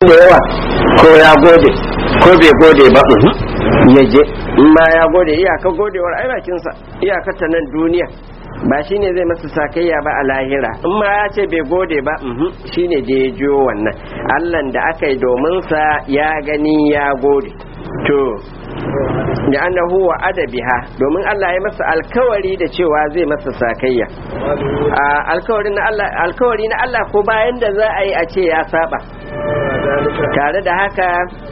da yawa ko ya gode ko bai gode ba ya je in ma ya gode iyaka godewar ai bakinsa iyaka ta nan duniya ba shine zai masa sakayya ba a lahira in ma ya ce bai gode ba shine da ya jiyo wannan allan da aka yi domin sa ya gani ya gode to da annahu wa adabiha domin Allah ya masa alkawari da cewa zai masa sakayya alkawari na Allah alkawari na Allah ko bayan da za a yi a ce ya saba tare da haka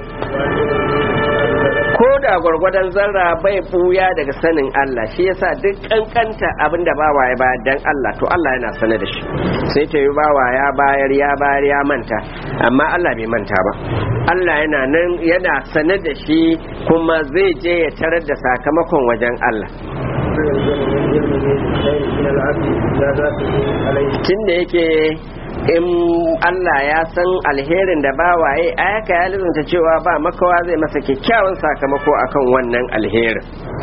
ko da gwargwadon zarra bai buya daga sanin Allah shi yasa duk kankanta abin da bawa ya bayar dan Allah to Allah yana sane da shi sai ta yi bawa ya bayar ya bayar ya manta amma Allah bai manta ba Allah yana nan yana sane da shi kuma zai je ya tarar da sakamakon wajen Allah tun da yake in Allah ya san alherin da bawaye a yaka ya lizinta cewa ba makawa zai masa kyakkyawan sakamako akan wannan alherin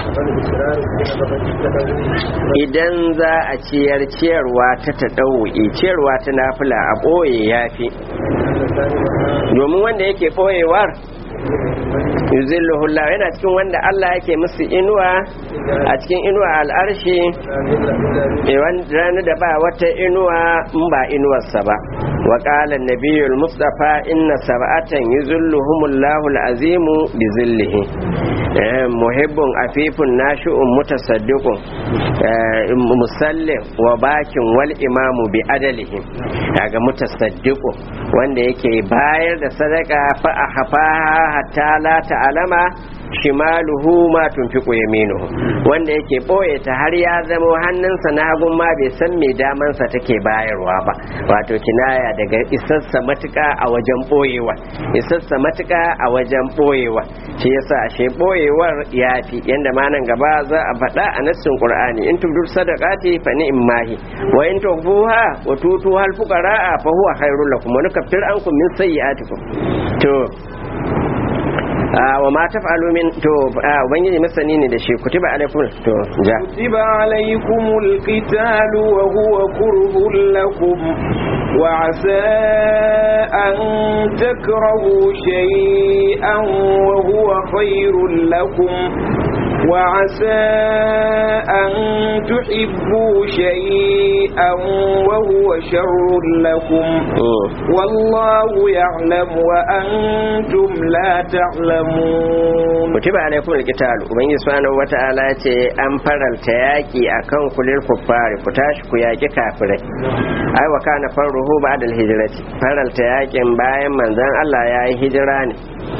idan za a ciyar ciyarwa ta taɗau'i ciyarwa ta nafila a ɓoye ya fi domin wanda yake ɓoyewar yuzilluhullah yana cikin wanda Allah yake musu inuwa a cikin inuwa al'arshi ranar da ba wata inuwa in ba inuwarsa ba wa qala nabiyul mustafa inna sab'atan yuzilluhumullahu al'azimu bi zillihi muhibbun afifun nashi'un mutasaddiqun musallin wa bakin wal imamu bi adalihi daga mutasaddiqu wanda yake bayar da sadaka fa ahfaha hatta la ta'lama shimaluhu ma tunfiqu yaminuhu wanda yake boye ta har ya zama hannunsa na hagun ma bai san me damansa take bayarwa ba wato kinaya daga isassa matuka a wajen boyewa isassa matuka a wajen boyewa shi yasa ashe boyewar yafi yanda ma nan gaba za a faɗa a nassin qur'ani in tubdur sadaqati fa ni'mahi wa in tuhbuha wa tutu hal fuqara fa huwa khairul lakum wa nukaffir ankum min sayyi'atikum to wa ma taf'alu min to ubangiji masani ne da shi kutiba alaikum to ja kutiba alaikumul qitalu wa huwa kurhun lakum wa asa an takrahu shay'an wa huwa khairul lakum وعسى أن تحبوا شيئا وهو شر لكم والله يعلم وأنتم لا تعلمون كتب عليكم القتال ومن سبحانه وتعالى أن فرل تياكي أكون كل الكفار فتاش كياكي كافرين أي وكان فره بعد الهجرة فرل تياكي باين من ذن الله يا هجراني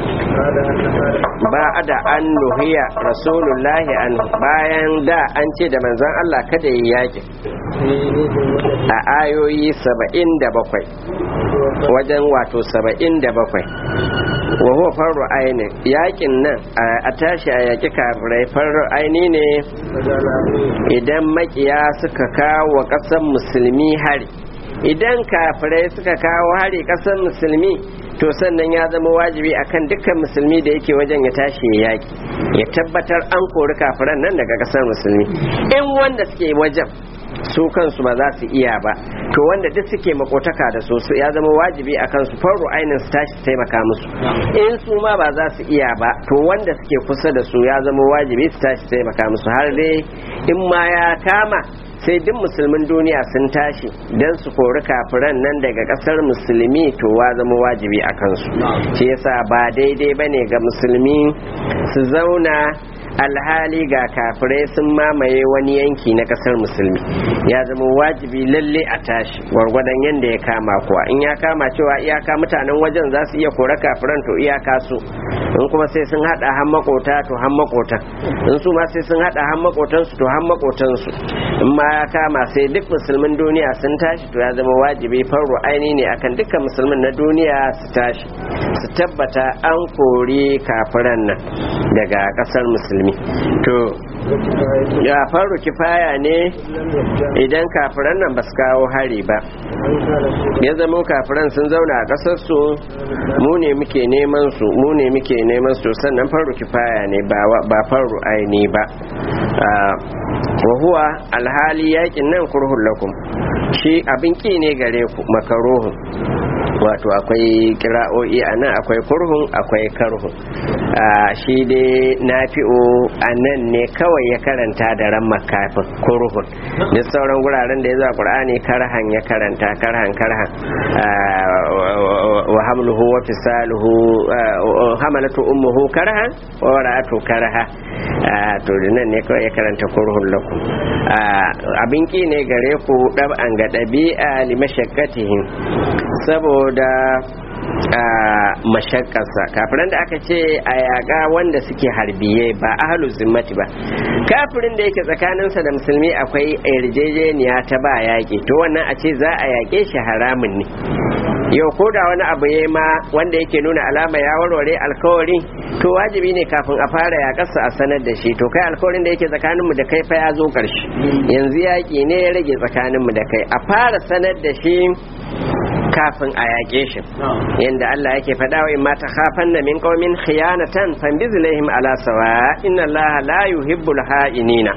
ba da an nuhiya rasulullahi an bayan da an ce da manzon Allah kada yi yakin a ayoyi saba'in da bakwai wajen wato saba'in da bakwai wa huwa farru aini yakin nan a tashi a yaki kafirai farru aini ne idan makiya suka kawo ƙasar musulmi hari idan kafirai suka kawo hari ƙasar musulmi to sannan ya zama wajibi akan dukkan musulmi da yake wajen ya tashi ya yaki ya tabbatar an kori kafiran nan daga ƙasar musulmi in wanda suke wajen su kansu ba za su iya ba to wanda duk suke makotaka da su ya zama wajibi a kansu faru ainin su tashi taimaka musu in su ma ba za su iya ba to wanda suke kusa da su ya zama wajibi su tashi taimaka musu har dai in ma ya kama sai duk musulmin duniya sun tashi don su kori kafiran nan daga kasar musulmi to wa zama wajibi a kansu shi yasa ba daidai bane ga musulmi su zauna alhali ga kafirai sun mamaye wani yanki na kasar musulmi ya zama wajibi lalle a tashi gwargwadon yadda ya kama kuwa in ya kama cewa iyaka mutanen wajen za su iya kora kafiran to iyaka su in kuma sai sun hada han makota to han makotan in su ma sai sun hada han makotan su to han makotan su in ma ya kama sai duk musulmin duniya sun tashi to ya zama wajibi farro aini ne akan dukkan musulmin na duniya su tashi su tabbata an kori kafiran nan daga kasar musulmi to ya faru kifaya ne idan kafiran nan ba su kawo hari ba ya zama kafiran sun zauna a kasar su mu ne muke neman su mu ne muke neman su sannan faru kifaya ne ba faru aini ba wa huwa alhali yakin nan kurhun lakum shi abin ki ne gare ku makaruhun wato akwai kira'o'i a nan akwai kurhun akwai karhun shi dai nafi'u a nan ne kawai ya karanta da ran makafin kurhun da sauran guraren da ya zuwa qur'ani karhan ya karanta karhan karhan wa hamluhu wa fisaluhu hamalatu ummuhu karhan wa wara'atu karha to nan ne kawai ya karanta kurhun lakum abin ki ne gare ku dab'an ga ɗabi'a limashakkatihim saboda a mashakkarsa kafiran da aka ce a yaƙa wanda suke harbiye ba ahalu zimmati ba kafirin da yake tsakaninsa da musulmi akwai yarjejeniya ta ba yaƙi to wannan a ce za a yaƙe shi haramun ne yau ko da wani abu ya ma wanda yake nuna alama ya warware alkawari to wajibi ne kafin a fara yaƙarsa a sanar da shi to kai alkawarin da yake tsakaninmu da kai fa ya zo ƙarshe yanzu yaƙi ne ya rage tsakaninmu da kai a fara sanar da shi kafin a yaƙe shi yadda Allah yake faɗa wa imma ta khafan na min qaumin khiyanatan fambiz lahum ala sawa inna Allah la yuhibbul ha'inina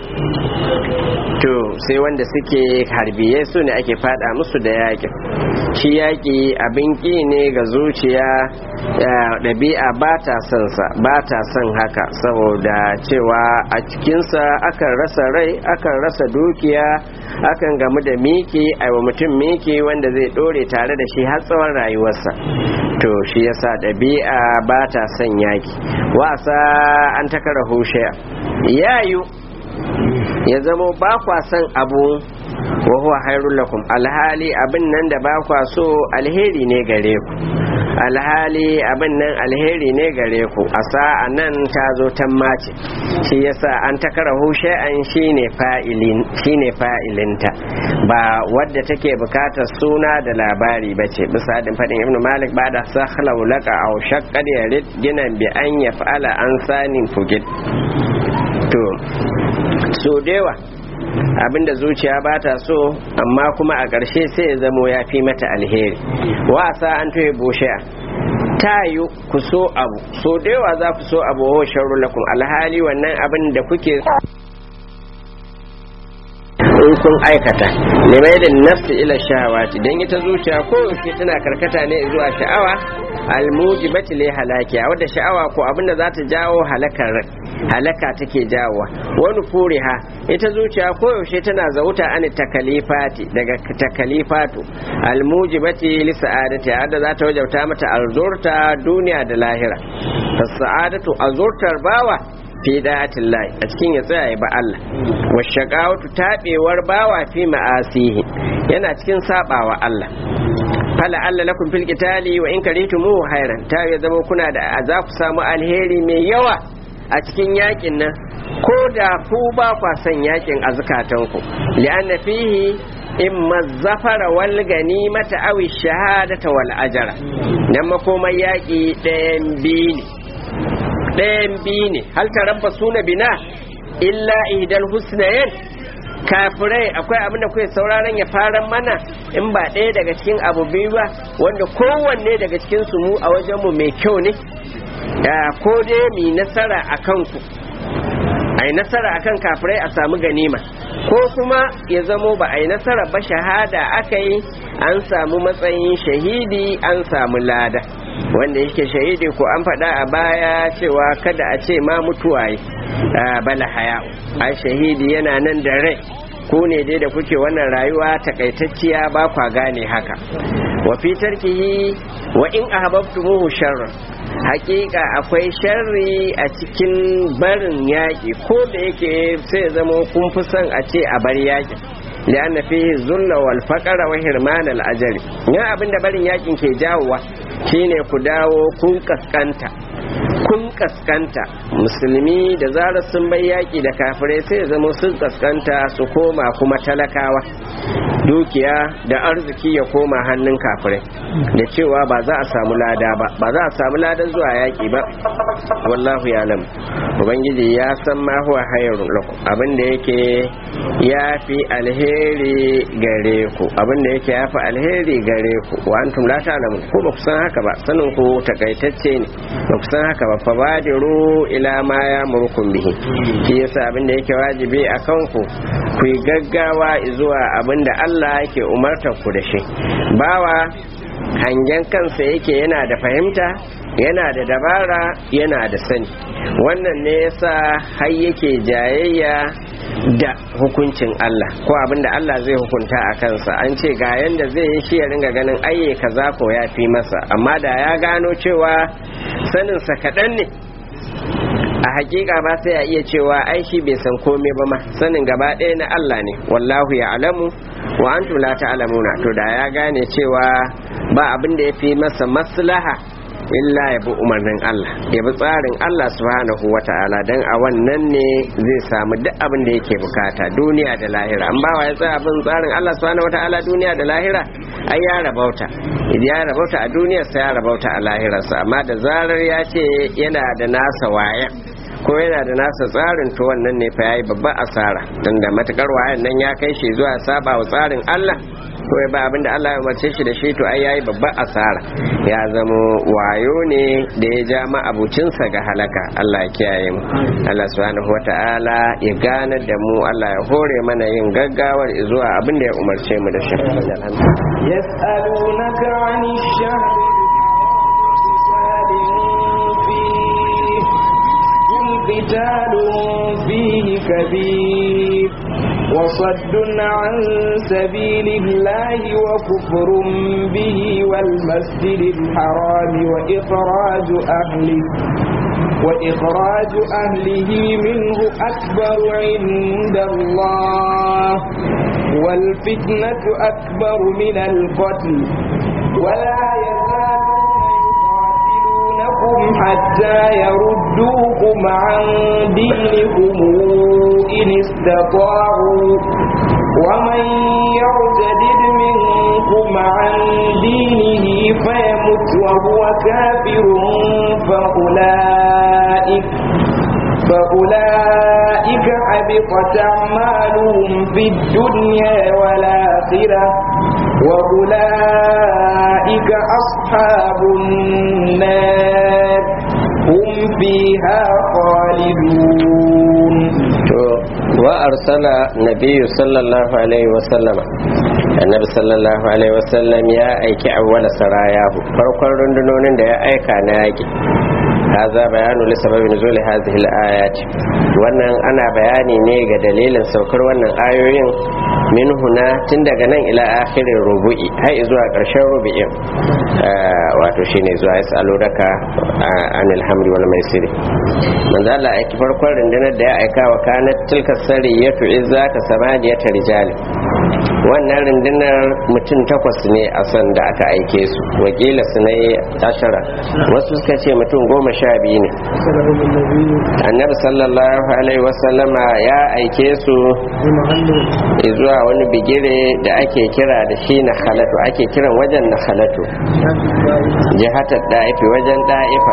to sai wanda suke harbiye su ne ake faɗa musu da yaƙi shi yaƙi abin ƙi ne ga zuciya ɗabi'a ba ta son sa ba ta son haka saboda cewa a cikinsa akan rasa rai akan rasa dukiya akan gamu da miki aiwa mutum miki wanda zai ɗore tare da shi har tsawon rayuwarsa to shi yasa ɗabi'a ba ta son yaki wasa an takara hushiya yayu ya zamo ba kwa son abu wa huwa hairul lakum alhali abin nan da ba kwa so alheri ne gare ku alhali abin nan alheri ne gare ku a sa'a nan ta zo tan mace shi yasa an takara hushe an shine fa'ilin shine fa'ilinta ba wadda take bukatar suna da labari bace bisa hadin fadin ibnu malik ba da sahlau laka aw shaqqad yarid ginan bi an yaf'ala an sanin fugid to so dewa abinda zuciya ba ta so amma kuma a ƙarshe sai ya zamo ya fi mata alheri wasa an tuhe bushe ta yi ku so abu so da yawa za ku so abu wa sharru lakum alhali wannan abin da kuke in kun aikata limai da nafsi ila shahawati dan ita zuciya ko yaushe tana karkata ne zuwa sha'awa almujibati li halakiya wadda sha'awa ko abin da za ta jawo halakar rai halaka take jawowa wani furiha ita zuciya koyaushe tana zauta an takalifati daga takalifatu almujibati li sa'adati hadda za ta wajauta mata azurta duniya da lahira sa'adatu azurtar bawa fi da'atin lahi a cikin ya tsaya ba Allah wa shaqawatu tabewar bawa fi ma'asihi yana cikin sabawa Allah fala Allah lakum fil qitali wa in karitumu khairan ta ya zama kuna da za ku samu alheri mai yawa a cikin yakin nan ko da ku ba kwa son yakin a zukatanku li'anna fihi imma zafara wal ganimata aw shahadata wal ajra dan makomai yaki ɗayan biyu ne ɗayan biyu ne hal tarabba suna bina illa ihdal husnayn kafirai akwai abin da kuke sauraron ya fara mana in ba ɗaya daga cikin abu biyu ba wanda kowanne daga cikin su mu a wajen mu mai kyau ne ko dai mu nasara a kanku a yi nasara akan kafirai a samu ganima ko kuma ya zamo ba a yi nasara ba shahada aka yi an samu matsayin shahidi an samu lada wanda yake shahidi ko an faɗa a baya cewa kada a ce ma mutuwa yi bala haya a shahidi yana nan da rai ku ne dai da kuke wannan rayuwa takaitacciya ba kwa gane haka wa fi tarkihi wa in ahbabtumuhu sharran hakika akwai sharri a cikin barin yaƙi ko da yake sai zama kun fi son a ce a bar yaƙi lianna fihi zulla wal faqara wa hirman al ajri ya abinda barin yaƙin ke jawowa shine ku dawo kun kaskanta kun kaskanta musulmi da zarar sun bai yaƙi da kafirai sai zama sun kaskanta su koma kuma talakawa dukiya da arziki ya koma hannun kafirai da cewa ba za a samu lada ba ba za a samu ladan zuwa yaƙi ba wallahu ya lam ubangiji ya san ma huwa hayrun lakum abin da yake ya fi alheri gare ku abin da yake ya fi alheri gare ku wa antum la ta'lamun ko ba ku san haka ba sanin ku takaitacce ne ba ku san haka ba fa badiru ila ma ya murkum bihi shi yasa abin da yake wajibi a kanku ku yi gaggawa zuwa abin da Allah yake umartar ku da shi bawa hangen kansa yake yana da fahimta yana da dabara yana da sani wannan ne yasa har yake jayayya da hukuncin Allah ko abin da Allah zai hukunta a kansa an ce ga yanda zai yi shi ya ringa ganin ayye kaza ko ya fi masa amma da ya gano cewa saninsa kaɗan ne a hakika ba sai ya iya cewa ai shi bai san komai ba ma sanin gaba ɗaya na Allah ne wallahu ya alamu wa antum la ta'lamuna to da ya gane cewa ba abin da ya fi masa maslaha illa ya bi umarnin Allah ya bi tsarin Allah subhanahu wa ta'ala dan a wannan ne zai samu duk abin da yake bukata duniya da lahira an ba wa ya tsaya bin tsarin Allah subhanahu wa ta'ala duniya da lahira ai ya rabauta ya rabauta a duniyarsa ya rabauta a lahirarsa amma da zarar ya ce yana da nasa waya ko yana da nasa tsarin to wannan ne fa yayi babban asara tunda matukar wayan nan ya kai shi zuwa saba wa tsarin Allah ko ya ba abinda Allah ya umarce shi da shi to ai yayi babban asara ya zamo wayo ne da ya ja ma abucinsa ga halaka Allah ya kiyaye mu Allah subhanahu wata'ala ya gane da mu Allah ya hore mana yin gaggawar zuwa abinda ya umarce mu da shi يسألونك عن الشهر قتال فيه كبير وصد عن سبيل الله وكفر به والمسجد الحرام وإخراج أهله وإخراج أهله منه أكبر عند الله والفتنة أكبر من القتل ولا يزالون حتى يردوكم عن دينكم إن استطاعوا ومن يرتدد منكم عن دينه فيمت وهو كافر فأولئك فأولئك حبطت أعمالهم في الدنيا والآخرة وأولئك أصحاب النار هم فيها خالدون وأرسل النبي صلى الله عليه وسلم annabi sallallahu alaihi wasallam ya aiki awwala sarayahu farkon rundunonin da ya aika na yaki haza bayanu li sababi nuzuli hadhihi al-ayat wannan ana bayani ne ga dalilin saukar wannan ayoyin min huna tun daga nan ila akhirin rubu'i har zuwa karshen rubu'in wato shine zuwa yasalu daka anil hamdi wal maisiri manzo Allah aiki farkon rundunar da ya aika wa kanat tilka sariyatu izza ka samaniyata rijali wannan rundunar mutum takwas ne a san da aka aike su wakila su na ashara wasu suka ce mutum goma sha biyu ne annabi sallallahu alaihi wasallama ya aike su zuwa wani bigire da ake kira da shi na halatu ake kiran wajen na halatu jihatar da'ifi wajen da'ifa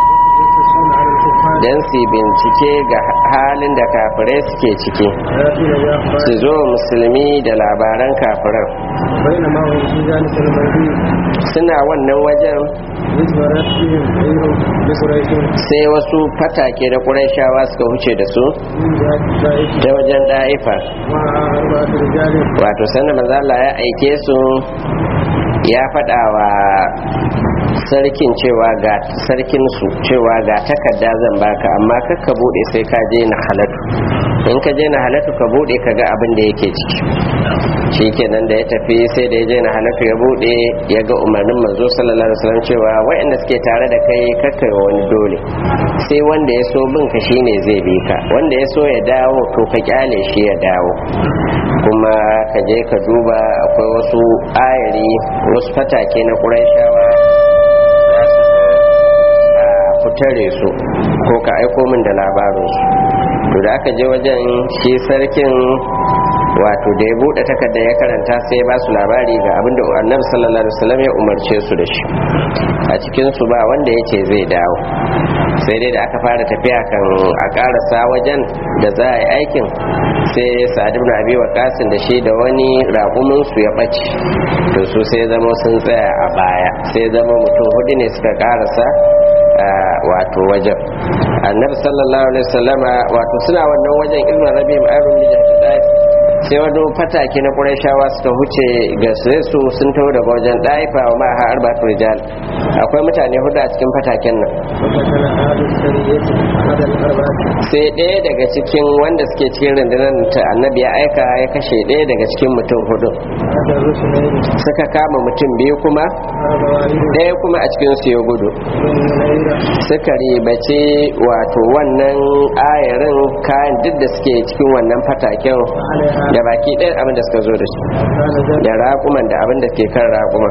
don su bincike ga halin da kafirai suke ciki su zo musulmi da labaran kafiran suna wannan wajen sai wasu fatake da ƙuraishawa suka huce da su ta wajen ɗa'ifa wato sanda manzala ya aike su ya faɗa wa sarkin cewa ga sarkin su cewa ga takarda zan baka amma kakka bude sai ka je na halatu in ka je na halatu ka bude ka ga abin da yake ciki shikenan da ya tafi sai da ya je na halatu ya bude ya ga umarnin manzo sallallahu alaihi wasallam cewa waɗanda suke tare da kai kakka wani dole sai wanda ya so bin ka shine zai bi ka wanda ya so ya dawo to ka kyale shi ya dawo kuma ka je ka duba akwai wasu ayari wasu fatake na ƙurayshawa tare su ko ka aiko min da labarinsu to da aka je wajen shi sarkin wato da ya bude takarda ya karanta sai ba su labari ga abinda annabi sallallahu alaihi wasallam ya umarce su da shi a cikin su ba wanda ya ce zai dawo sai dai da aka fara tafiya kan a karasa wajen da za a yi aikin sai sa'ad ibn abi waqasin da shi da wani ragumin su ya bace to su sai zama sun tsaya a baya sai zama mutum hudu ne suka karasa wato wajen annabi sallallahu alaihi wasallama wato suna wannan wajen ilmin rabi ma'arun mijin sai wani fatake na ƙurashawa suka huce ga su sun taho daga wajen ɗaifa wa ma'a arba rijal akwai mutane hudu a cikin fataken nan sai ɗaya daga cikin wanda suke cikin rundunar ta annabi ya aika ya kashe ɗaya daga cikin mutum hudu suka kama mutum biyu kuma ɗaya kuma a cikin su ya gudu suka ribace wato wannan ayarin kayan duk da suke cikin wannan fataken da baki ɗaya abin da suka zo da shi da raƙuman da abin da ke kan raƙuman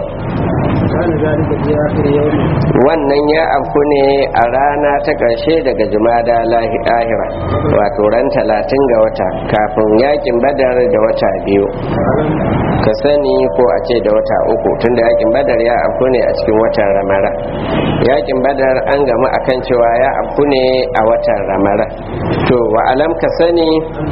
wannan ya afku ne a rana ta ƙarshe daga jumada lahira wato ran talatin ga wata kafin yakin badar da wata biyu ka sani ko a ce da wata uku tunda yakin badar ya afku ne a cikin watan ramara yakin badar an gamu akan cewa ya afku ne a watan ramara to wa alam ka sani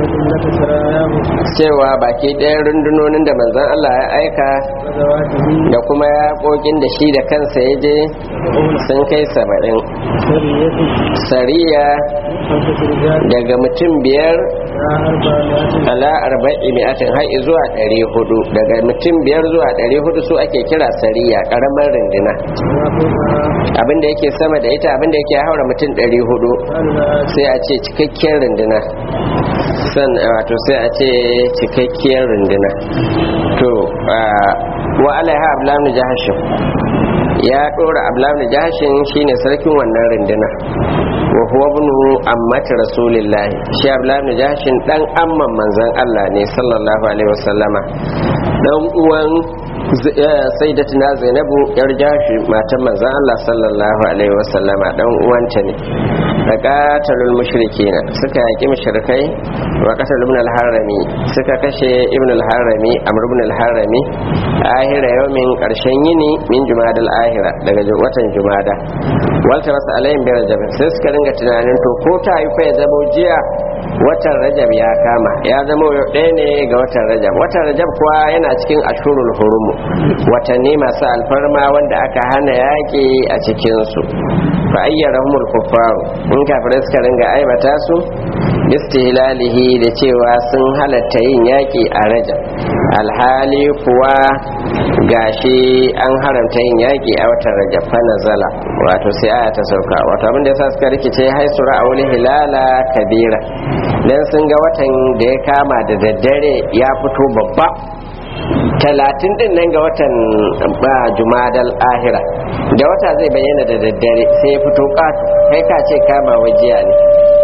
cewa baki ɗayan rundunonin da manzon Allah ya aika da kuma yaƙoƙin da shi da kansa ya je sun kai saba'in sariya daga mutum biyar ala arba'i mi'atin har zuwa ɗari hudu daga mutum biyar zuwa ɗari hudu su ake kira sariya ƙaramar rindina abinda yake sama da ita abinda yake haura mutum ɗari hudu sai a ce cikakkiyar rindina san wato sai a ce cikakkiyar rindina to wa alaiha ablamu jahashin ya dora ablamu jahashin shine sarkin wannan rindina wa huwa ibnu ammati rasulillah shi ablamu jahashin dan amman manzon Allah ne sallallahu alaihi wasallama dan uwan sayyidatina zainabu yar jashi matan manzon Allah sallallahu alaihi wasallama dan uwanta ne da qatalul mushrikina suka yaki mushrikai wa qatal ibn al-harami suka kashe ibn al-harami amr ibn al-harami ahira yawmin karshen yini min jumadal ahira daga watan jumada walta rasu alayhim bi rajab sai suka ringa tunanin to ko ta yi fa ya zamo jiya watan rajab ya kama ya zama ɗaya ne ga watan rajab watan rajab kuwa yana cikin ashurul hurumu watanni masu alfarma wanda aka hana yaƙi a cikinsu fa ayyarahumul kuffaru in kafirai suka ringa aibata su bistihlalihi da cewa sun halatta yin yaƙi a rajab alhali kuwa gashi an haramta yin yaƙi a watan rajab fa nazala wato sai aya ta sauka wato abinda yasa suka rikice haisura a wani hilala kabira dan sun ga watan da ya kama da daddare ya fito babba talatin din nan ga watan ba jumadal ahira da wata zai bayyana da daddare sai ya fito ƙato kai ka ce kama wajiya ne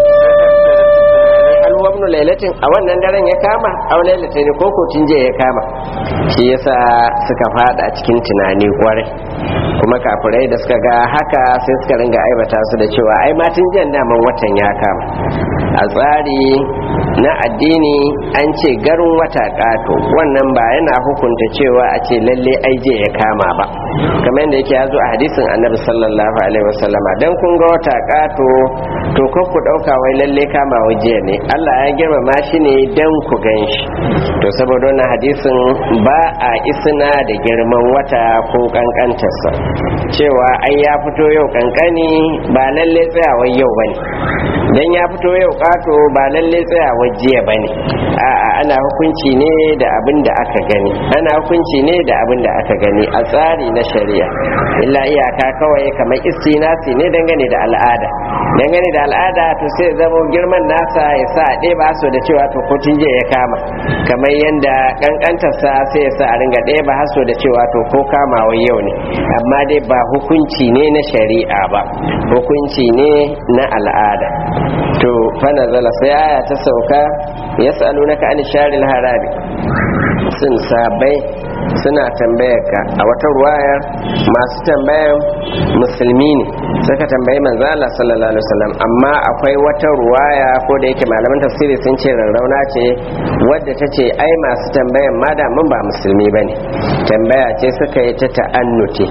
alwamnu lailatin a wannan daren ya kama au lailatin ne koko je ya kama shi yasa suka fada cikin tunani kwarai kuma kafirai da suka ga haka sai suka ringa aibata su da cewa ai matin jan daman watan ya kama a tsari na addini an ce garin wata kato wannan ba yana hukunta cewa a ce lalle ai je ya kama ba kamar yadda yake ya zo a hadisin annabi sallallahu alaihi wasallama dan kun ga wata kato to kan ku dauka wai lalle kama waje ne Allah ya girmama shi ne dan ku gan shi to saboda wannan hadisin ba a isna da girman wata ko kankantarsa cewa ai ya fito yau kankani ba lalle tsayawar yau bane dan ya fito yau kato ba lalle tsayawar jiya bane a'a ana hukunci ne da abin da aka gani ana hukunci ne da abin da aka gani a tsari na shari'a illa iyaka kawai kamar istinasi ne dangane da al'ada dangane da al'ada to sai zama girman nasa ya sa a ɗeba so da cewa to kotun jiya ya kama kamar yadda kankantarsa sai ya sa a ringa ɗeba haso da cewa to ko kamawa yau ne amma dai ba hukunci ne na shari'a ba hukunci ne na al'ada to fana zala sai aya ta sauka ya sa'alu na ka'ani sharil harabi sun sabai suna tambayar ka a wata ruwayar masu tambayan musulmi ne suka tambayi manzo Allah sallallahu alaihi wasallam amma akwai wata ruwaya ko da yake malaman tafsiri sun ce rarrauna ce wadda ta ce ai masu tambayan ma da mun ba musulmi bane tambaya ce suka yi ta ta'annuti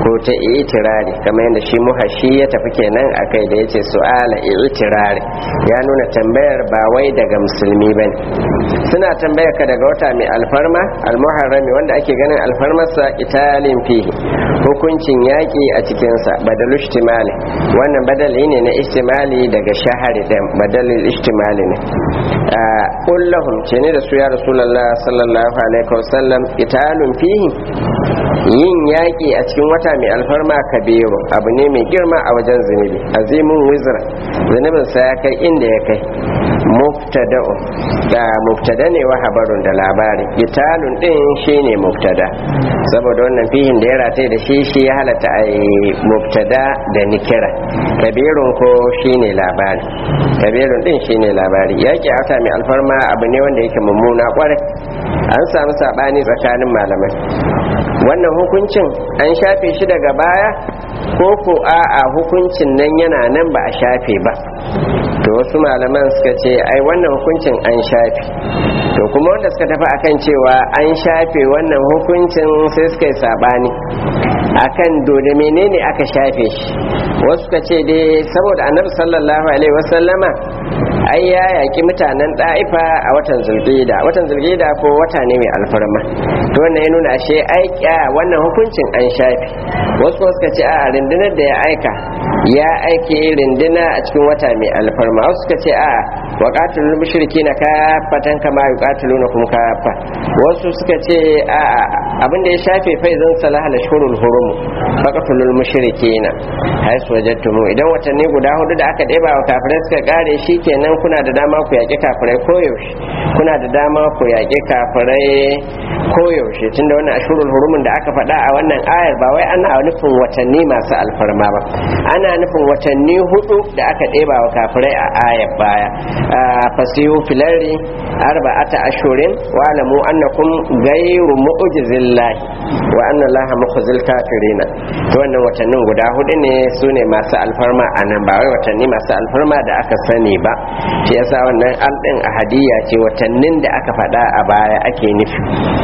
ko ta itirari kamar yadda shi muhashi ya tafi kenan a kai da ya ce su'ala itirari ya nuna tambayar ba wai daga musulmi ba ne suna tambayar ka daga wata mai alfarma almuharrami wanda ake ganin alfarmarsa italin fihi hukuncin yaƙi a cikinsa badal ishtimali wannan badali ne na ishtimali daga shahari da badalin ishtimali ne kullahum ce ne da su ya rasulallah sallallahu alaihi wasallam italun fihi yin yaƙi a cikin wata mai alfarma kabiru abu ne mai girma a wajen zunubi azimin wizra zunubin sa ya kai inda ya kai mubtada'u da mubtada ne wa habarun da labari italun din shine mubtada saboda wannan fihin da ya rataye da shi shi ya halatta a mubtada da nikira kabirun ko shine labari kabirun din shine labari yaƙi a wata mai alfarma abu ne wanda yake mummuna kwarai an samu sabani tsakanin malamai wannan hukuncin an shafe shi daga baya ko ko a'a hukuncin nan yana nan ba a shafe ba to wasu malaman suka ce ai wannan hukuncin an shafe to kuma wanda suka tafi akan cewa an shafe wannan hukuncin sai suka yi sabani akan dole menene aka shafe shi wasu suka ce dai saboda annabi sallallahu alaihi wasallama ai ya yaki mutanen ɗa'ifa a watan zulqida watan zulqida ko wata ne mai alfarma to wannan ya nuna ashe ai wannan hukuncin an shafe wasu kuma suka ce a rundunar da ya aika ya aike rinduna a cikin wata mai alfarma wasu suka ce a wa qatilul mushrikina kafatan kama yuqatilunakum kafa wasu suka ce a abin da ya shafe faizan salaha lashhurul hurum faqatulul mushrikina haisu wajadtumu idan watanni guda hudu da aka ɗeba wa kafirai suka kare shikenan kuna da dama ku yaƙi kafirai koyaushe kuna da dama ku yaƙi kafirai koyaushe tunda wannan ashurul hurumin da aka faɗa a wannan ayar ba wai ana nufin watanni masu alfarma ba ana nufin watanni hudu da aka ɗeba wa kafirai a ayar baya fasihu filari arba'ata ashurin wa alamu annakum ghayru mu'jizillahi wa anna allaha mukhzil kafirina to wannan watannin guda hudu ne sune masu alfarma anan ba wai watanni masu alfarma da aka sani ba shi yasa wannan aldin ahadiyya ce watannin da aka faɗa a baya ake nufi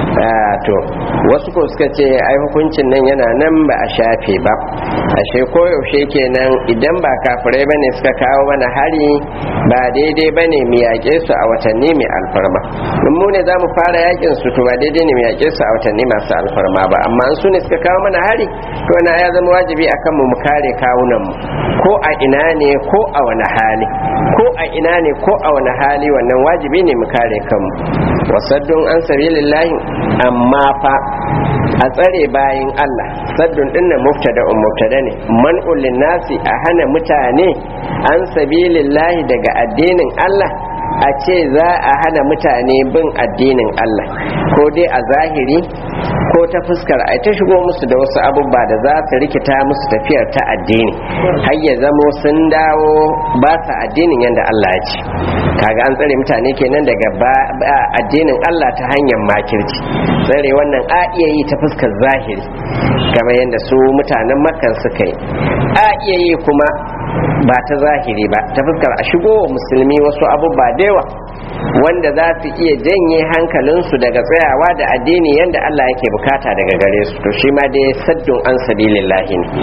to wasu ko suka ce ai hukuncin nan yana nan ba a shafe ba ashe koyaushe kenan idan ba kafirai bane suka kawo mana hari ba daidai bane mu yaƙe su a watanni mai alfarma in mu ne za mu fara yakin su to ba daidai ne mu yaƙe su a watanni masu alfarma ba amma in su ne suka kawo mana hari to na ya zama wajibi akan mu mu kare kawunan mu ko a ina ne ko a wani hali ko a ina ne ko a wani hali wannan wajibi ne mu kare kanmu wasaddun an sabilillahi amma fa a tsare bayin Allah saddun dinnan mubtada um mubtada ne man'ul nasi a hana mutane an sabilillahi daga addinin Allah a ce za a hana mutane bin addinin Allah ko dai a zahiri ko ta fuskar ai ta shigo musu da wasu abubuwa da za su rikita musu tafiyar ta addini har ya zamo sun dawo ba sa addinin yadda Allah ya ce kaga an tsare mutane kenan daga addinin Allah ta hanyar makirci tsare wannan a iya yi ta fuskar zahiri kamar yadda su mutanen makkan suka yi a iya yi kuma ba ta zahiri ba ta fuskar a shigo wa musulmi wasu abubuwa da yawa wanda za su iya janye hankalinsu daga tsayawa da addini yadda Allah yake bukata daga gare su to shi ma dai saddun an sabilillahi ne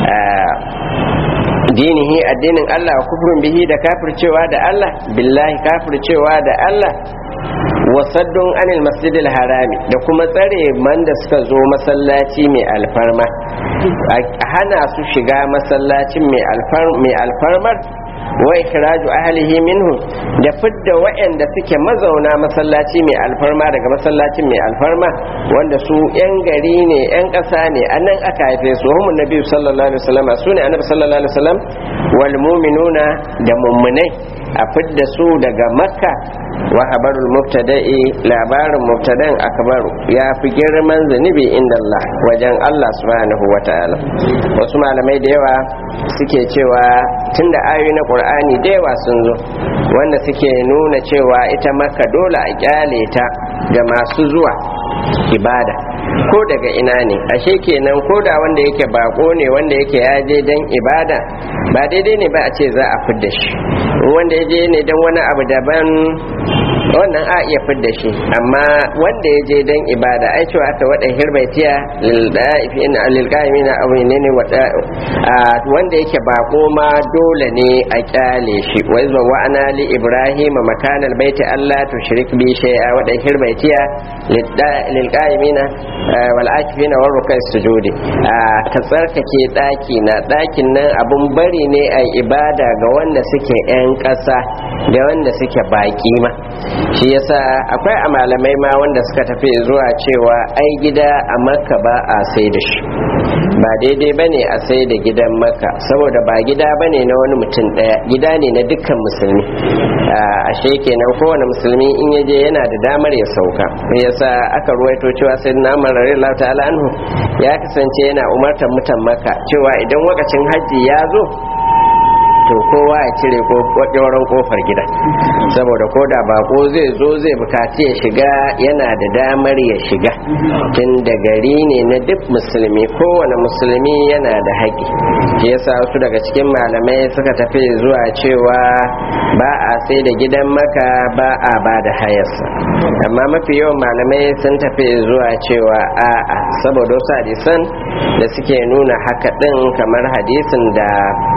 dinihi addinin Allah wa kufrun bihi da kafircewa da Allah billahi kafircewa da Allah wasaddun anil masjidil harami da kuma tsare man da suka zo masallaci mai alfarma a hana su shiga masallacin mai alfarmar wa ikhraju ahlihi minhu da fidda waɗanda suke mazauna masallaci mai alfarma daga masallacin mai alfarma wanda su yan gari ne yan ƙasa ne anan aka haife su humun nabi sallallahu alaihi wasallam su ne annabi sallallahu alaihi wasallam wal mu'minuna da mummunai a fidda su daga makka wa habarul mubtada'i labarin mubtadan akbaru ya fi girman zunubi inda Allah wajen Allah subhanahu wa ta'ala wasu malamai da yawa suke cewa tunda ayoyi na qur'ani da yawa sun zo wanda suke nuna cewa ita makka dole a kyale ta ga masu zuwa ibada ko daga ina ne ashe kenan ko da wanda yake bako ne wanda yake ya je dan ibada ba daidai ne ba a ce za a fidda shi wanda ya je ne dan wani abu daban wannan a iya fidda shi amma wanda ya je dan ibada ai cewa aka wada hirbaitiya lil da'ifin lil qa'imina aw ne wada wanda yake bako ma dole ne a kyale shi wa izwa wa ana li ibrahim makanal baiti allah tushrik bi shay'a wada hirbaitiya lil qa'imina wal akifina war rukai sujudi ka tsarkake daki na dakin nan abun bari ne a ibada ga wanda suke yan ƙasa da wanda suke baki ma shi yasa akwai a malamai ma wanda suka tafi zuwa cewa ai gida a makka ba a sai da shi ba daidai ba ne a sai da gidan makka saboda ba gida ba ne na wani mutum ɗaya gida ne na dukkan musulmi ashe kenan kowane musulmi in yaje yana da damar ya sauka yasa aka ruwaito cewa sai na marar ta'ala anhu ya kasance yana umartar mutan makka cewa idan wakacin hajji ya zo to kowa ya cire ƙwaƙwaron kofar gida saboda ko da bako zai zo zai bukaci ya shiga yana da damar ya shiga tun da gari ne na duk musulmi kowane musulmi yana da haƙi shi yasa wasu daga cikin malamai suka tafi zuwa cewa ba a sai da gidan maka ba a ba da hayarsa amma mafi yawan malamai sun tafi zuwa cewa a'a saboda wasu hadisan da suke nuna haka ɗin kamar hadisin da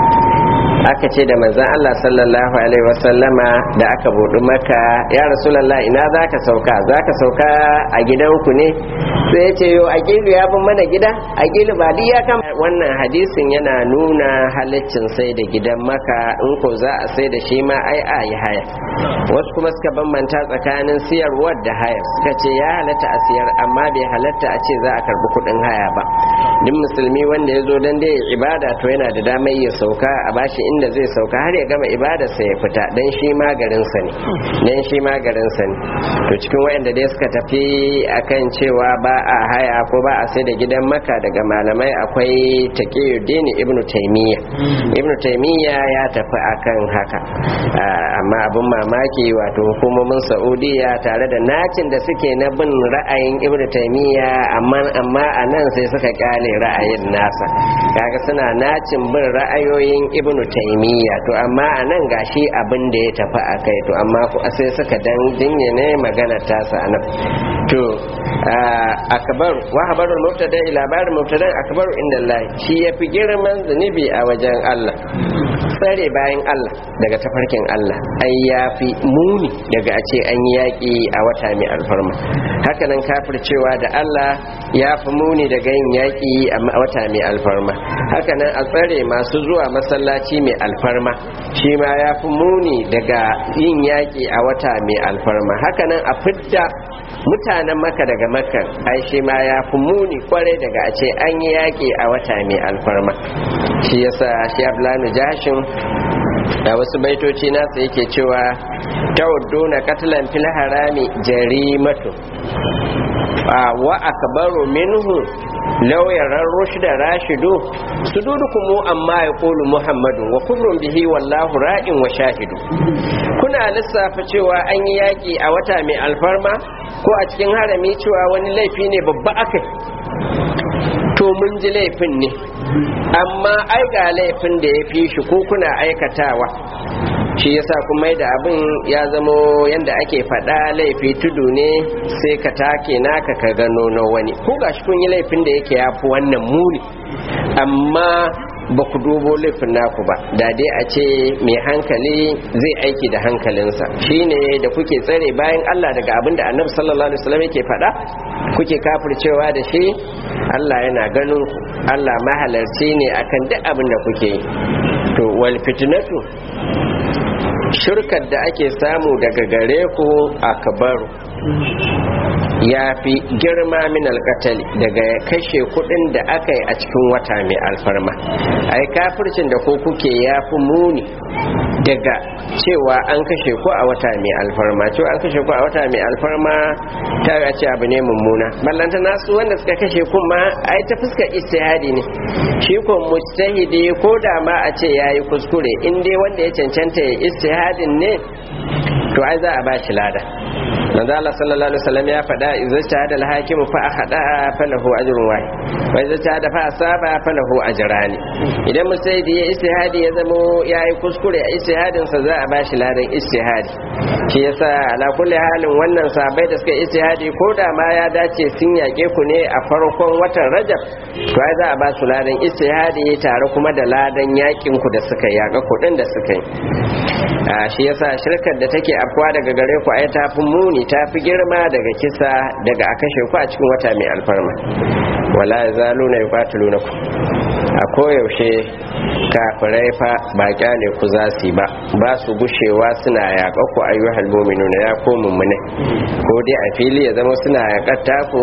aka ce da manzan Allah sallallahu alaihi wasallama da aka buɗi maka ya rasulallah ina za ka sauka za ka sauka a gidanku ne sai ya ce yo a gilu ya bin mana gida a gilu ba duk ya kama wannan hadisin yana nuna halaccin sai da gidan maka in ko za a sai da shi ma ai a yi haya wasu kuma suka bambanta tsakanin siyarwar da hayar suka ce ya halatta a siyar amma bai halatta a ce za a karbi kuɗin haya ba duk musulmi wanda ya zo don dai ibada to yana da damar ya sauka a bashi inda zai sauka har ya gama ibadarsa ya fita dan shi magarinsa ne dan shi magarinsa ne to cikin waɗanda dai suka tafi akan cewa ba a haya ko ba a sai da gidan maka daga malamai akwai taqiyuddin ibnu taymiya ibnu taymiya ya tafi akan haka amma abin mamaki wato hukumomin saudiya tare da nacin da suke na bin ra'ayin ibnu taymiya amma amma a nan sai suka kyale ra'ayin nasa kaga suna nacin bin ra'ayoyin ibnu taymiya to amma a nan gashi abin da ya tafi a kai to amma sai suka dan dinye ne magana tasa a nan to akbar wa habarul mubtada labarin mubtada akbar inda Allah shi yafi girman zunubi a wajen Allah tsare bayan Allah daga tafarkin Allah ai yafi muni daga a ce an yi yaƙi a wata mai alfarma hakanan kafircewa da Allah ya fi muni daga yin yaƙi a wata mai alfarma hakanan a tsare masu zuwa masallaci mai alfarma shi ma ya fi muni daga yin yaƙi a wata mai alfarma hakanan a fidda mutanen maka daga makar ai shi ma ya fi muni kwarai daga a ce an yi yaƙi a wata mai alfarma shi yasa shi ablanu jashin da wasu baitoci nasa yake cewa tawadduna katalan fil harami jarimatu wa akbaru minhu law yarar rushda rashidu sududukum amma yaqulu muhammadu wa kullun bihi wallahu ra'in wa shahidu kuna lissafa cewa an yi yaki a wata mai alfarma ko a cikin harami cewa wani laifi ne babba akai to mun ji laifin ne amma ai ga laifin da ya fi shi ko kuna aikatawa shi yasa kuma da abin ya zamo yanda ake faɗa laifi tudu ne sai ka take naka ka gano na wani ko gashi kun yi laifin da yake yafi wannan muni amma ba ku dubo laifin naku ba da dai a ce mai hankali zai aiki da hankalinsa shine da kuke tsare bayan Allah daga abin da annabi sallallahu alaihi wasallam yake faɗa kuke kafircewa da shi Allah yana ganin ku Allah mahalarci ne akan duk abin da kuke yi to wal fitnatu shirkar da ake samu daga gare ku akbaru ya fi girma min alkatali daga kashe kudin da aka yi a cikin wata mai alfarma ai kafircin da ko kuke ya fi muni daga cewa an kashe ku a wata mai alfarma cewa an kashe ku a wata mai alfarma ta ga ce abu ne mummuna ballanta nasu wanda suka kashe kun ma ai ta fuskar istihadi ne shi ko mujtahidi ko da ma a ce yayi kuskure in dai wanda ya cancanta ya istihadin ne to ai za a ba shi lada manzo Allah sallallahu alaihi wasallam ya faɗa idza shahada al-hakimu fa akhada falahu ajrun wahid wa idza shahada fa asaba falahu ajrani idan musaidi ya istihadi ya zamo yayi kuskure a istihadin sa za a bashi ladan istihadi shi yasa ala kulli halin wannan sabai da suka istihadi ko da ma ya dace sun yake ku ne a farkon watan Rajab to ai za a ba su ladan istihadi tare kuma da ladan yakin ku da suka yaka kudin da suka yi shi yasa shirkar da take afkuwa daga gare ku ai ta fi muni ta fi girma daga kisa daga a kashe ku a cikin wata mai alfarma wala yazaluna yuqatilunakum a koyaushe kafirai fa ba kyale ku za su ba ba su gushewa suna yaƙa ku ayyuhal mu'minuna ya ko mummune ko dai a fili ya zama suna yaƙar taku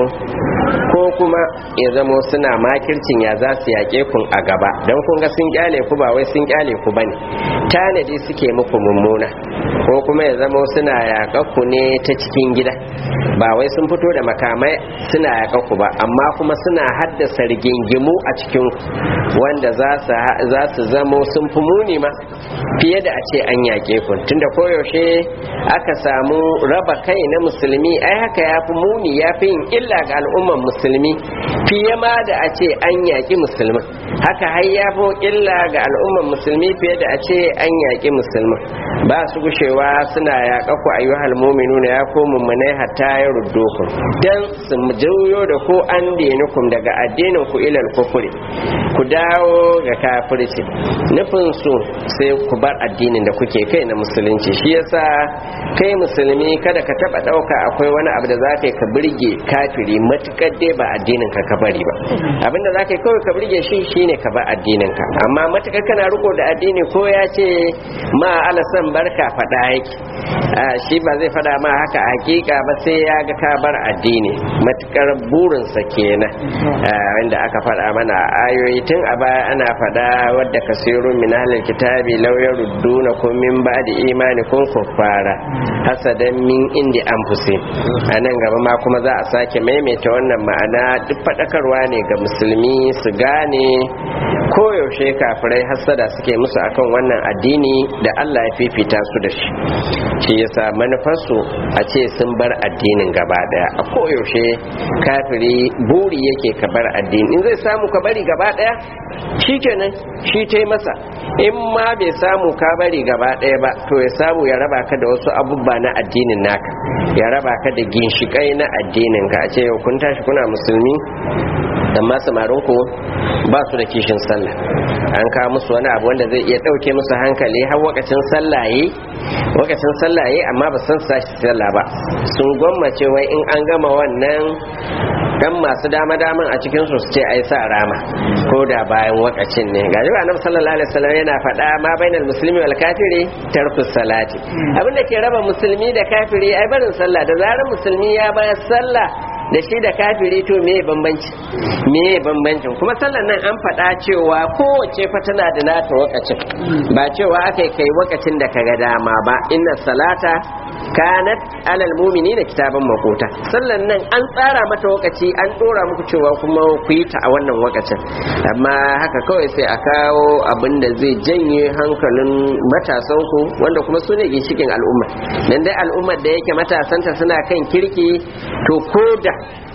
ko kuma ya zama suna makircin ya za su yaƙe kun a gaba don kun ga sun kyale ku ba wai sun kyale ku bane tanadi suke muku mummuna ko kuma ya zama suna yaƙa ku ne ta cikin gida ba wai sun fito da makamai suna yaƙa ku ba amma kuma suna haddasa rigingimu a cikin wanda za su zamo sun fi muni ma fiye da a ce an yaƙe ku tunda koyaushe aka samu raba kai na musulmi ai haka ya fi muni ya fi yin illa ga al'umman musulmi fiye ma da a ce an yaƙi musulmin haka har ya fi illa ga al'umman musulmi fiye da a ce an yaƙi musulmin ba su gushewa suna yaƙa ku ayyuhal mu'minuna ya ko mummunai hatta ya ruddo ku dan su juyo da ku an dinukum daga addinin ku ilal kufuri ku dawo ga kafirci nufin su sai ku bar addinin da kuke kai na musulunci shi yasa kai musulmi kada ka taba dauka akwai wani abu da za ka yi ka birge kafiri matukar dai ba addinin ka ka bari ba abinda za ka yi kawai ka birge shi shine ka bar addinin ka amma matukar kana riko da addini ko ya ce ma alasan barka fada yake shi ba zai fada ma haka hakika ba sai ya ga ka bar addini matukar burinsa kenan wanda aka fada mana ayoyi tun a baya ana fada wadda kasirun min ahlil kitabi law yaruddunakum min ba'di imanikum kuffara hasadan min indi anfusi anan gaba ma kuma za a sake maimaita wannan ma'ana duk fadakarwa ne ga musulmi su gane koyaushe kafirai hasada suke musu akan wannan addini da Allah ya fifita su da shi shi yasa manufarsu a ce sun bar addinin gaba daya a koyaushe kafiri buri yake ka bar addini in zai samu ka bari gaba daya shikenan shi ta masa in ma bai samu ka bari gaba daya ba to ya samu ya raba ka da wasu abubuwa na addinin naka ya raba ka da ginshikai na addinin ka a ce yau kun tashi kuna musulmi amma samarin ku ba su da kishin sallah an kawo musu wani abu wanda zai iya ɗauke musu hankali har wakacin sallaye wakacin sallaye amma ba san sashi sallah ba sun gwammace wai in an gama wannan dan masu dama daman a cikin su ce ai sa rama ko da bayan wakacin ne gaji ba annabi sallallahu alaihi wasallam yana faɗa ma bainal muslimi wal kafiri tarku salati abinda ke raba musulmi da kafiri ai barin sallah da zarar musulmi ya bayar sallah da shi da kafiri to me bambanci me bambancin kuma sallar nan an faɗa cewa kowace fa tana da nata wakacin ba cewa aka kai wakacin da kaga dama ba inna salata kanat alal mumini da kitaban makota sallan nan an tsara mata wakaci an dora muku cewa kuma ku yi ta a wannan wakacin amma haka kawai sai a kawo abin da zai janye hankalin matasan ku wanda kuma su ne ginshikin al'umma dan dai al'ummar da yake matasanta suna kan kirki to ko da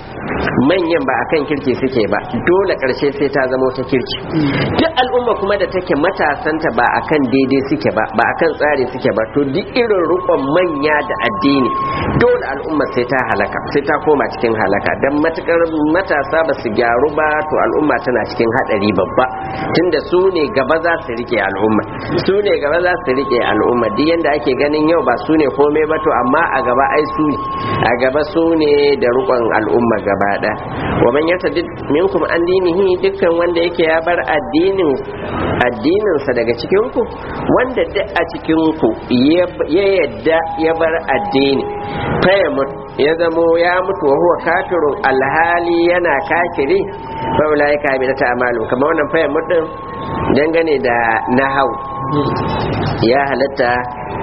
manyan ba akan kirki suke ba dole karshe sai ta zama ta kirki duk al'umma kuma da take matasanta ba akan daidai suke ba ba akan tsari suke ba to duk irin rukon manya da addini dole al'umma sai ta halaka sai ta koma cikin halaka dan matukar matasa ba su gyaru ba to al'umma tana cikin hadari babba tunda su ne gaba za su rike al'umma su ne gaba za su rike al'umma duk yanda ake ganin yau ba su ne komai ba to amma a gaba ai su ne a gaba su ne da rukon al'umma gaba ɗaya wa man yartadid minkum an dinihi dukkan wanda yake ya bar addinin addininsa daga cikin ku wanda duk a cikin ku ya yadda ya bar addini fa ya mutu ya zamo ya mutu wa huwa kafirun alhali yana kafiri fa ulai ka bi ta amalu kamar wannan fa ya mutu dangane da nahau ya halatta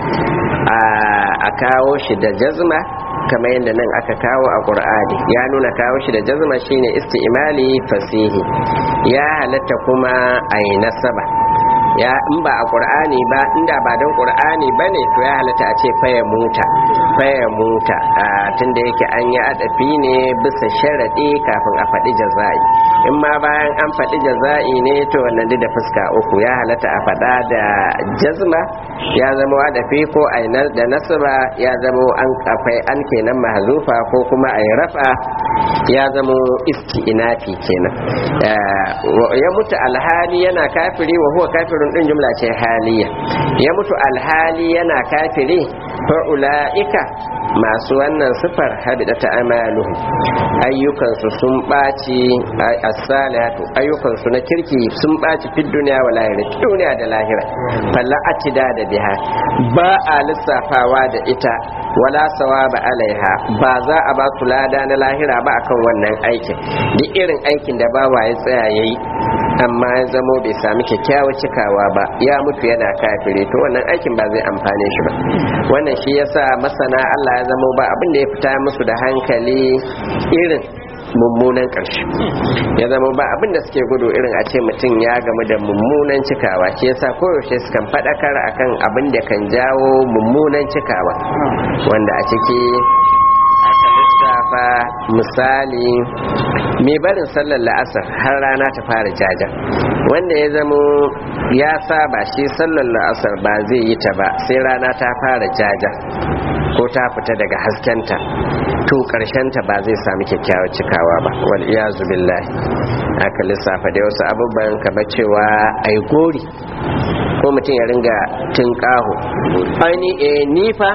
a kawo shi da jazma kamar yadda nan aka kawo a ƙur'ani ya nuna kawo shi da jazma shine isti'mali fasihi ya halatta kuma a yi nasaba ya in ba a qur'ani ba inda ba don qur'ani bane to ya halatta a ce faya muta faya muta tunda yake an yi adafi ne bisa sharadi kafin a faɗi jaza'i in ma bayan an faɗi jaza'i ne to wannan da fuska uku ya halatta a faɗa da jazma ya zama adafi ko ainar da nasaba ya zama an kafai an kenan mahzufa ko kuma ai rafa ya zama isti'nafi kenan ya mutu alhali yana kafiri wa huwa kafirun din jumla ce haliya ya mutu alhali yana kafiri fa ulaika masu wannan sifar habida ta amaluhu ayyukansu sun ɓaci as-salihatu ayyukansu na kirki sun ɓaci fi duniya wa lahira duniya da lahira falla atida da biha ba a lissafawa da ita wala sawaba alaiha ba za a ba su lada na lahira ba akan wannan aikin duk irin aikin da bawa ya tsaya yayi amma ya zamo bai sami kyakkyawar cikawa ba ya mutu yana kafire to wannan aikin ba zai amfane shi ba wannan shi yasa masana Allah ya zamo ba abin da ya fita musu da hankali irin mummunan ƙarshe ya zama ba abin da suke gudu irin a ce mutum ya gamu da mummunan cikawa shi yasa koyaushe sukan faɗakar akan abin da kan jawo mummunan cikawa wanda a ciki aka lissafa misali mai barin sallar la'asar har rana ta fara jaja wanda ya zamo ya saba shi sallar la'asar ba zai yi ta ba sai rana ta fara jaja ko ta fita daga haskenta to ta ba zai sami kyakkyawar cikawa ba wal iyazu billahi aka lissafa da wasu abubuwan kamar cewa ai gori ko mutum ya ringa tunƙaho aini eh nifa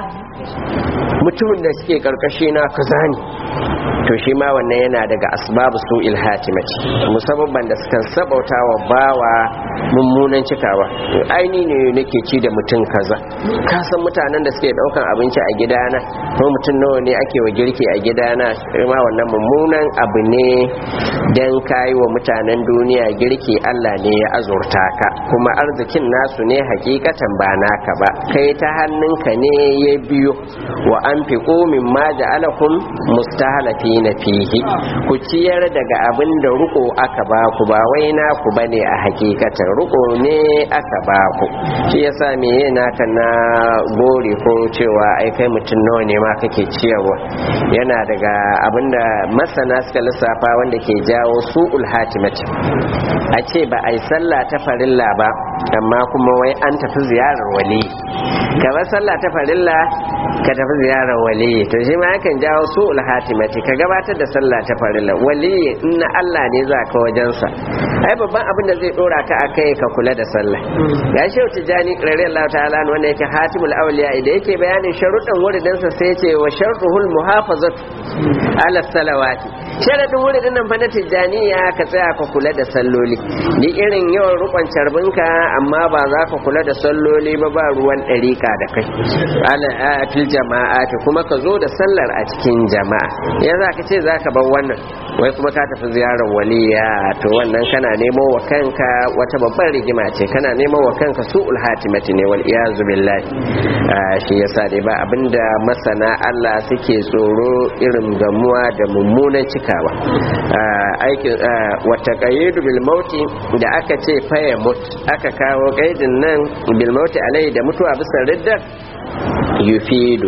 mutumin da suke karkashi na kaza ne to shi ma wannan yana daga asbabu su ilhatimati musabban da sukan sabauta wa bawa mummunan cikawa aini ne nake ci da mutum kaza ka san mutanen da suke daukan abinci a gidana ko mutum nawa ne ake wa girki a gidana ma wannan mummunan abu ne dan kayi wa mutanen duniya girki Allah ne ya azurta ka kuma arzikin nasu ne hakikatan ba naka ba kai ta hannunka ne ya biyo wa an fi min ma ja'alakum mustahalafi na fihi ku ciyar daga abin da ruko aka ba ku ba wai na ku bane a hakikatan ruko ne aka ba ku shi yasa me yana ka na gori ko cewa ai kai mutum nawa ne ma kake ciyarwa yana daga abin da masana suka lissafa wanda ke jawo su'ul hatimati a ce ba a yi sallah ta farilla ba amma kuma wai an tafi ziyarar wali kamar sallah ta farilla ka tafi ziyarar wali to shi ma yakan jawo su'ul hatimati ka gabatar da sallah ta farilla wali in na Allah ne za ka wajensa ai babban abin da zai dora ka a kai ka kula da sallah ya shi wata jani ƙararriyar Allah ta'ala wanda yake hatimul awliya da yake bayanin sharuɗan wuridinsa sai ce wa sharruhul muhafazatu ala salawati sharadin wuridin nan fa na tijjaniya ka tsaya ka kula da salloli ni irin yawan rukun carbinka amma ba za ka kula da salloli ba ba ruwan ɗariƙa da kai ala fil jama'a kuma ka zo da sallar a cikin jama'a ya za ka ce za ka bar wannan wai kuma ka tafi ziyarar waliya to wannan kana nemo wa kanka wata babbar rigima ce kana nemo wa kanka su'ul hatimati ne wal iyazu billahi shi yasa dai ba abinda masana Allah suke tsoro irin gamuwa da mummunan cikawa aikin wata qayyidu bil mauti da aka ce faya mut aka kawo kaidin nan bil mauti alai da mutuwa bisa riddar yufidu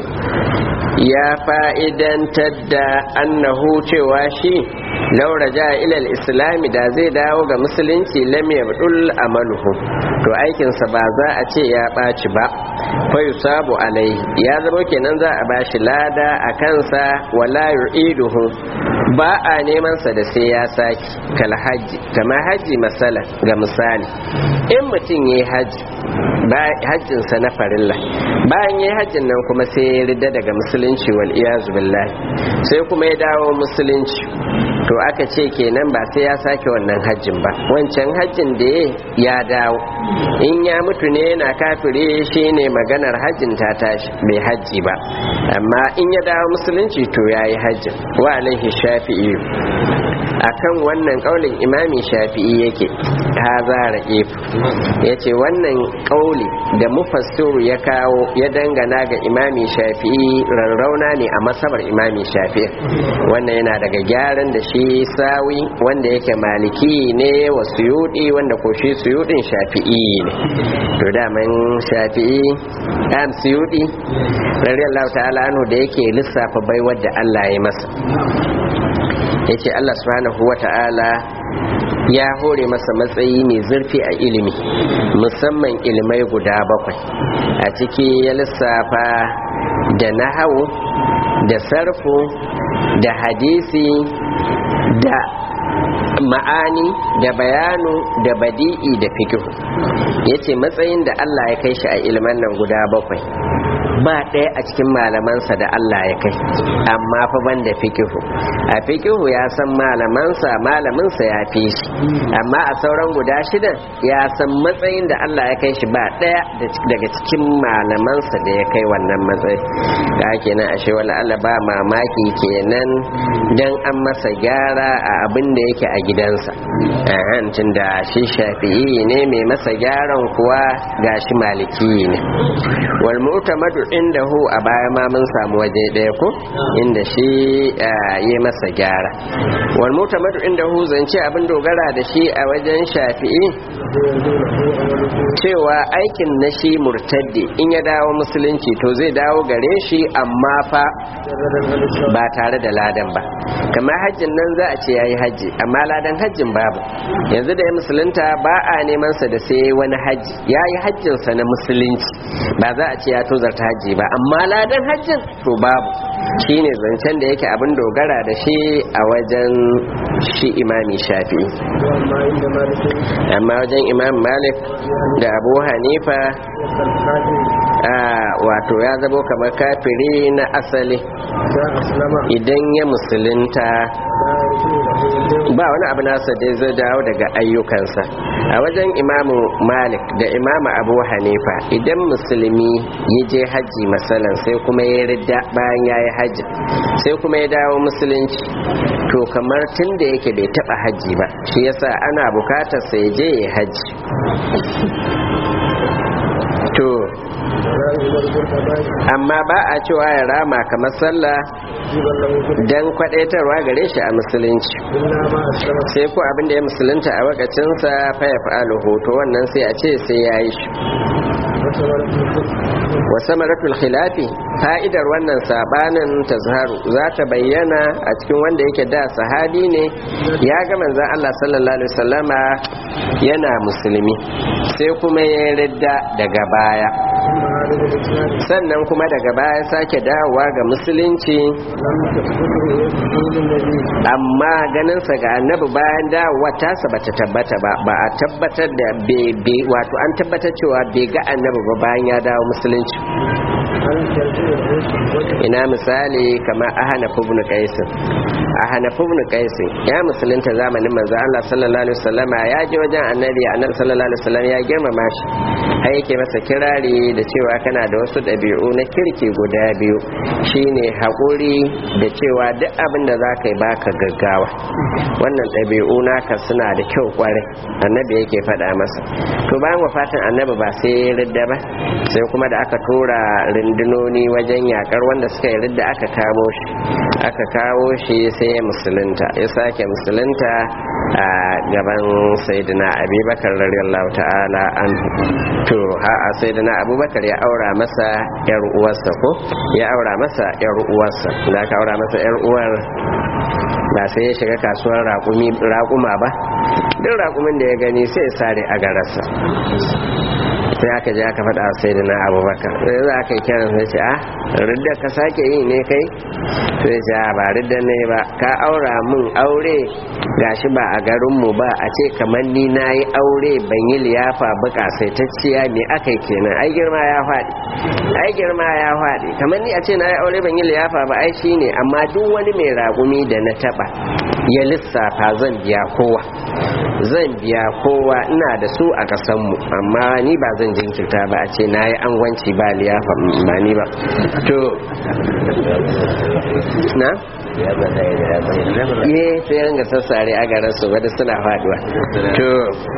ya fa'idantar da annahu cewa shi laura ja ilal islami da zai dawo ga musulunci lam yabdul amaluhu to aikinsa ba za a ce ya ɓaci ba fa yusabu alai ya zama kenan za a bashi lada a kansa wala yu'iduhu ba a neman sa da sai ya saki kal haji kama haji masala ga misali in mutum yayi haji hajjinsa na farilla bayan yayi hajjin nan kuma sai ya rida daga musulunci wal iyazu billahi sai kuma ya dawo musulunci to aka ce kenan ba sai ya sake wannan hajjin ba wancan hajjin da ya dawo in ya mutu ne yana kafire shine maganar hajjin ta tashi bai hajji ba amma in ya dawo musulunci to yayi hajjin wa alaihi shafi'i akan wannan kaulin imami shafi'i yake haza ra'if ya ce wannan kauli da mufassiru ya kawo ya dangana ga imami shafi'i rarrauna ne a masabar imami shafi'i wannan yana daga gyaran da shi sawi wanda yake maliki ne wa suyudi wanda ko shi suyudin shafi'i ne to daman shafi'i am suyudi radiyallahu ta'ala anhu da yake lissafa baiwar da Allah ya masa yace Allah subhanahu wa ta'ala ya hore masa matsayi mai zurfi a ilimi musamman ilimai guda bakwai a ciki ya lissafa da nahawu da sarfu da hadisi da ma'ani da bayanu da badi'i da fikihu yace matsayin da Allah ya kai shi a ilimin nan guda bakwai ba ɗaya a cikin malamansa da Allah ya kai amma fa banda fikihu a fikihu ya san malamansa malaminsa ya fi shi amma a sauran guda shidan ya san matsayin da Allah ya kai shi ba ɗaya daga cikin malamansa da ya kai wannan matsayi da kenan ashe wala Allah ba mamaki kenan dan an masa gyara a abin da yake a gidansa tun da shi shafi'i ne mai masa gyaran kuwa gashi maliki ne wal mu'tamadu indahu a baya ma mun samu waje ɗaya ko inda shi ya masa gyara wal mu'tamadu indahu zance abin dogara da shi a wajen shafi'i cewa aikin na shi murtaddi in ya dawo musulunci to zai dawo gare shi amma fa ba tare da ladan ba kamar hajjin nan za a ce yayi hajji amma ladan hajjin babu yanzu da ya musulunta ba a neman sa da sai wani hajji yayi hajjin sa na musulunci ba za a ce ya tozarta hajji ba amma ladan hajjin to babu shine zancen da yake abin dogara da shi a wajen shi imami shafi amma wajen imam malik da abu hanifa wato ya zabo kamar kafiri na asali idan ya musulunta ba wani abu nasa da zai dawo daga ayyukansa a wajen imamu malik da imamu abu hanifa idan musulmi ya je hajji masalan sai kuma ya ridda bayan ya yi hajji sai kuma ya dawo musulunci to kamar tun da yake bai taba hajji ba shi yasa ana bukatar sai je ya hajji to amma ba a cewa ya rama kamar sallah don kwadaitarwa gare shi a musulunci sai ko abinda ya musulunta a wakacinsa faya fa'alu hoto wannan sai a ce sai ya yi shi wasa maratul khilafi fa'idar wannan sabanin tazharu za ta bayyana a cikin wanda yake da sahabi ne ya ga manzon Allah sallallahu alaihi wasallama yana musulmi sai kuma ya ridda daga baya sannan kuma daga baya sake dawowa ga musulunci amma ganinsa ga annabi bayan dawowa tasa bata tabbata ba ba a tabbatar da bebe wato an tabbatar cewa bai ga annabi ba bayan ya dawo musulunci ina misali kamar ahana ibn qaisin ahana ibn qaisin ya musulunta zamanin manzo Allah sallallahu alaihi wasallam ya je wajen annabi annabi sallallahu alaihi wasallam ya girmama shi har yake masa kirari da cewa kana da wasu ɗabi'u na kirki guda biyu shine haƙuri da cewa duk abin da za ka yi baka gaggawa wannan ɗabi'u naka suna da kyau kwarai annabi yake faɗa masa to bayan wafatin annabi ba sai ya ridda ba sai kuma da aka tura rundunoni wajen yakar wanda suka yi ridda aka kamo shi aka kawo shi sai ya musulunta ya sake musulunta a gaban sayyidina abubakar radiyallahu ta'ala an to ha a sayyidina abubakar ya aura masa yar uwarsa ko ya aura masa yar uwarsa da aka aura masa yar uwar ba sai ya shiga kasuwar raƙuma ba duk raƙumin da ya gani sai ya sare a gararsa sai aka je aka faɗa sai da na abubakar sai za ka yi kiran sai ce a ridda ka sake yi ne kai sai ce a ba ridda ne ba ka aura mun aure gashi ba a garinmu ba a ce kamar ni na yi aure ban yi liyafa ba kasaitacciya me aka yi kenan ai girma ya faɗi ai girma ya faɗi kamar ni a ce na yi aure ban yi liyafa ba ai shi ne amma duk wani mai raƙumi da na taɓa ya lissafa zan biya kowa zan biya kowa ina da su a kasanmu amma ni ba zan jinkirta ba a ce na yi angwanci ba liyafa ba ni ba to na ye sai ringa sassare a garin su wadda suna faduwa to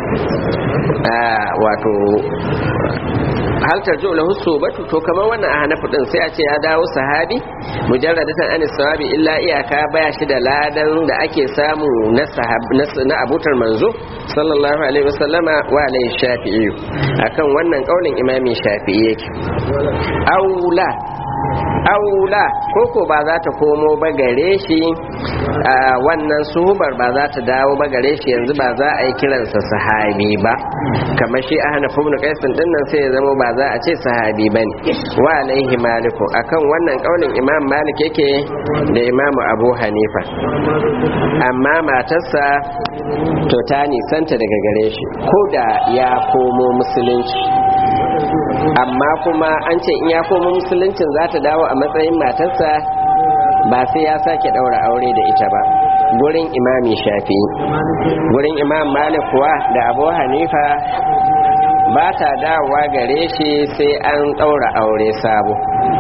wato hal tarju lahu subatu to kamar wannan a hanafu din sai a ce ya dawo sahabi mujarradatan an sawabi illa iyaka baya shi da ladan da ake samu na sahab na abutar manzo sallallahu alaihi wasallama wa alaihi shafi'i akan wannan kaulin imami shafi'i yake aula aula koko ba za ta komo ba gare shi wannan suhubar ba za ta dawo ba gare shi yanzu ba za a yi kiransa sahabi ba kamar shi ahna ibn qais din nan sai ya zama ba za a ce sahabi bane wa alaihi maliku akan wannan kaulin imam malik yake da imam abu hanifa amma matarsa to ta nisanta daga gare shi ko da ya komo musulunci amma kuma an ce in ya komo musuluncin za ta dawo a matsayin matarsa ba sai ya sake daura aure da ita ba gurin imami shafi gurin imam malik kuwa da abu hanifa ba ta dawowa gare shi sai an daura aure sabo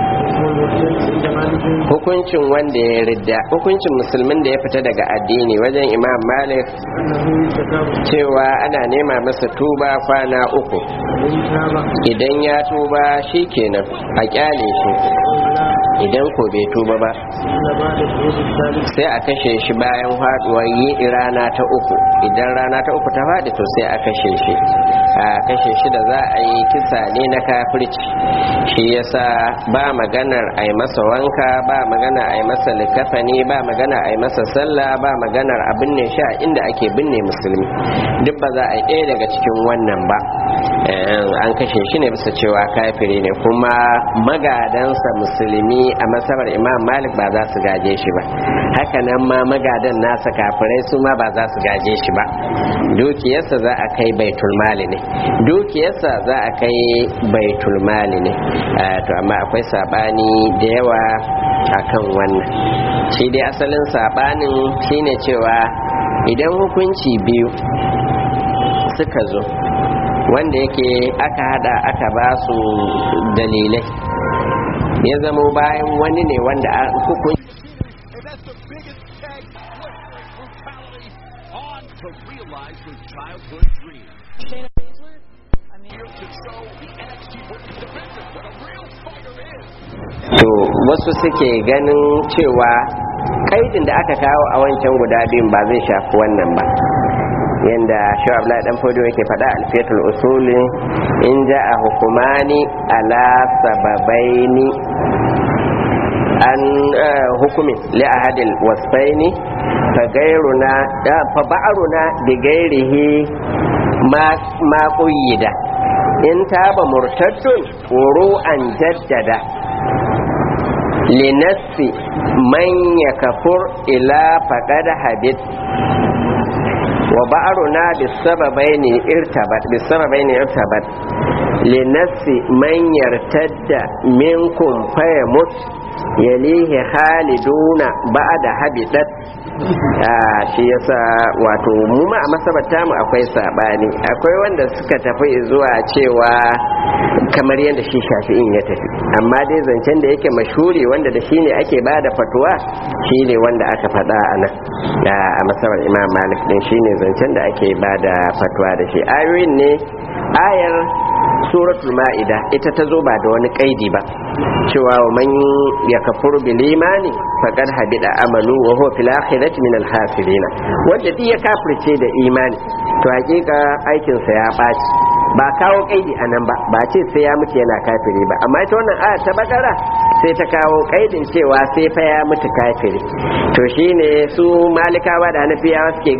hukuncin wanda ya ridda hukuncin musulmin da ya fita daga addini wajen imam malik cewa ana nema masa tuba kwana uku idan ya tuba shi kenan a kyale shi idan ko bai tuba ba sai a kashe shi bayan faduwar yi rana ta uku idan rana ta uku ta faɗi to sai a kashe shi a kashe shi da za a yi kisa ne na kafirci shi yasa ba maganar a yi masa wanka ba magana a yi masa likafani ba magana a yi masa sallah ba maganar a binne shi a inda ake binne musulmi duk ba za a yi ɗaya daga cikin wannan ba an kashe shi ne bisa cewa kafiri ne kuma magadansa musulmi a masabar imam malik ba za su gaje shi ba hakanan ma magadan nasa kafirai su ma ba za su gaje shi ba dukiyarsa za a kai baitul mali ne dukiyarsa za a kai baitul mali ne to amma akwai sabani da yawa akan wannan shi dai asalin sabanin shine cewa idan hukunci biyu suka zo wanda yake aka hada aka ba su dalilai ya zamo bayan wani ne wanda a hukunci to wasu suke ganin cewa kaidin da aka kawo a wancan guda biyun ba zai shafi wannan ba yanda shi abdullahi dan fodo yake faɗa alfiyatul usuli in ja a hukumani ala sababaini an hukumin li ahadil wasfaini fa gairuna fa ba'runa bi gairihi ma ma quyida in taba murtaddun an jaddada linassi man yakfur ila faqad habit wa ba'runa bisababaini irtabat bisababaini irtabat linassi man yartadda minkum fayamut yalihi khaliduna ba'da habitat shi yasa wato mu ma a masabata mu akwai sabani akwai wanda suka tafi zuwa cewa kamar yadda shi shafi'in ya tafi amma dai zancen da yake mashuri wanda da shi ne ake ba da fatuwa shi ne wanda aka faɗa a nan a masabar imam malik din shi ne zancen da ake ba da fatuwa da shi ayoyin ne ayar suratul ma'ida ita ta zo ba da wani kaidi ba cewa wa man yakfur bil imani faqad habida amalu wa huwa fil akhirati min al khasirin wanda duk ya kafirce da imani to hakika aikin sa ya baci ba kawo kaidi anan ba ba ce sai ya mutu yana kafiri ba amma ita wannan aya ta bakara sai ta kawo kaidin cewa sai fa ya mutu kafiri to shine su malikawa da hanafiyawa suke